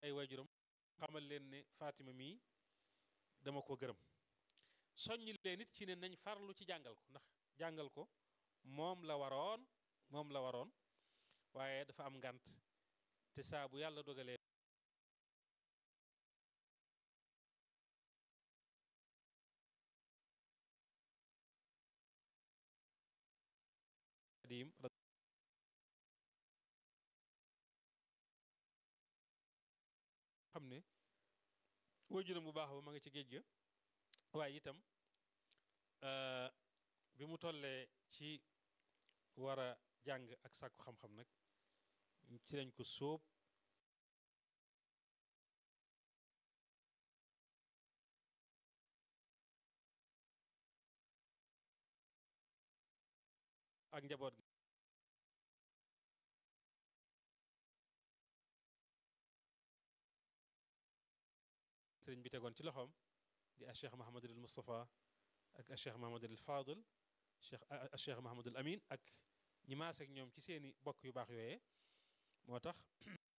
ay waajuram xamal leen ne Fatima mii dama ko gërëm soññ leen it ci ne nañ farlu ci jàngal ko ndax jàngal ko moom la waroon moom la waroon waaye dafa am ngànt te saa bu yàlla dogalee Xadim xam ne waajuram bu baax ba ma nga ci géej ga waaye itam bi mu tollee ci war a jàng ak sàkku xam-xam nag ci lañ ko sóob ak njaboot gi sëriñ bi tegoon ci loxoom di a cheikh mahamadul moustapha ak a cheikh mahamadul fadil cheikh a cheikh mahamadul amin ak ñi maas ak ñoom ci seeni bokk yu baax yooyee moo tax